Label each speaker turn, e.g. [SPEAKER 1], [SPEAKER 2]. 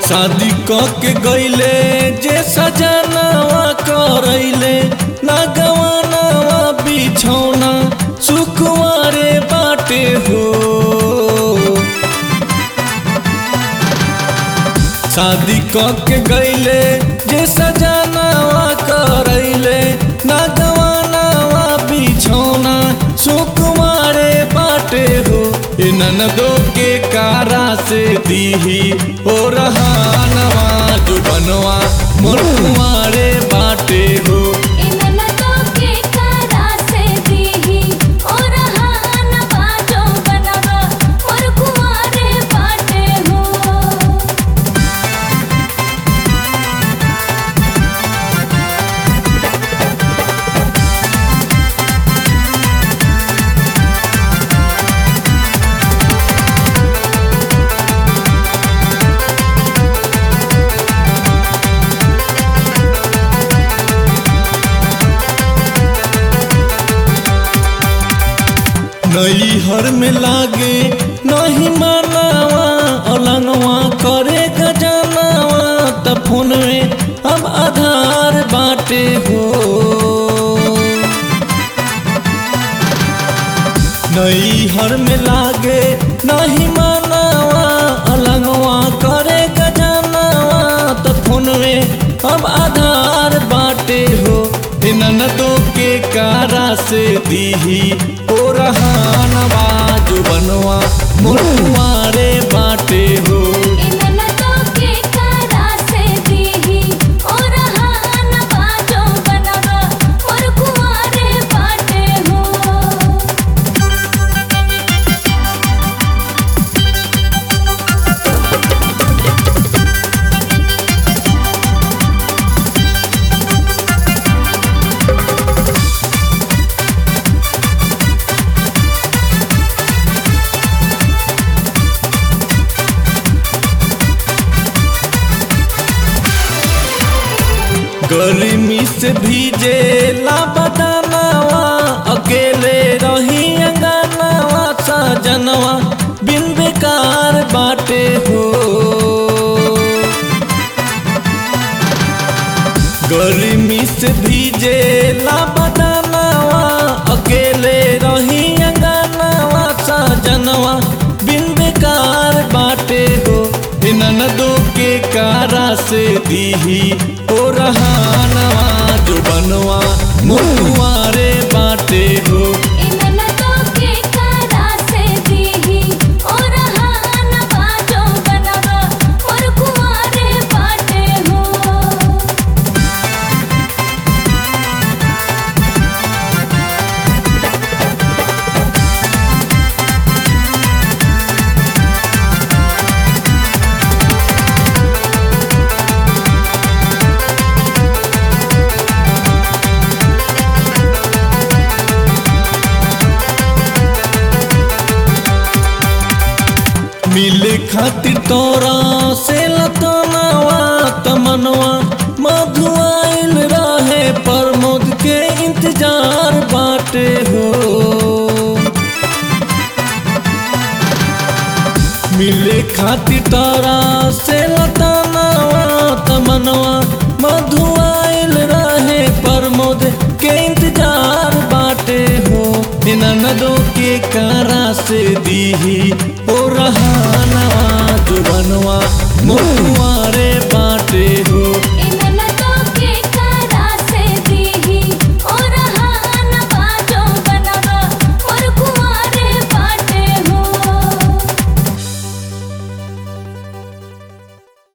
[SPEAKER 1] शादी क के गईले जे सजनावा करैले ना गवानावा बिछौना सुकुवारे बाटे हो शादी क के गईले जे सजनावा करैले ना गवानावा बिछौना सुकुमारे बाटे हो ए ननदो के कारा से दीही ओ रहानवा जुबनवा मुनुआरे बाटे हो
[SPEAKER 2] इननतो के करा से दीही और हान बाजो बनवा और कुंवारे बाटे हो
[SPEAKER 1] नई हर में लागे नहीं मानावा अलंगवा करे गजनावा त फोन में अब आधार बाटे हो नई हर में लागे नहीं मानावा अलंगवा करे गजनावा त फोन में अब आधार बाटे हो ए ननदो के कारा से दीही ओ रहानवा जुबनवा मुनुआरे बाटे हो
[SPEAKER 2] इननतो के करा से दीही और हान बाजो बनवा और कुंवारे बाटे हो
[SPEAKER 1] गर्मी से भीजे ला बदनावा अकेले रही अंगनावा सजनवा बिन बेकार बाटे हो गर्मी से भीजे ला बदनावा अकेले रही अंगनावा सजनवा बिन बेकार बाटे हो ए ननदो के कारा से दीही ओ रहानवा जो बनवा मुनुआरे बाटे हो
[SPEAKER 2] इननतो के करा से दीही और हान बाजो बनवा और कुंवारे बाटे हो
[SPEAKER 1] मिले खातिर तोरा से लतनावा तमनवा मधुआइल रहे प्रमोद के इंतजार बाटे हो मिले खातिर तोरा से लतनावा तमनवा मधुआइल रहे प्रमोद के इंतजार बाटे हो ननदों के कारा से दीही ओ रहानवा जुबनवा मुनुआरे बाटे हो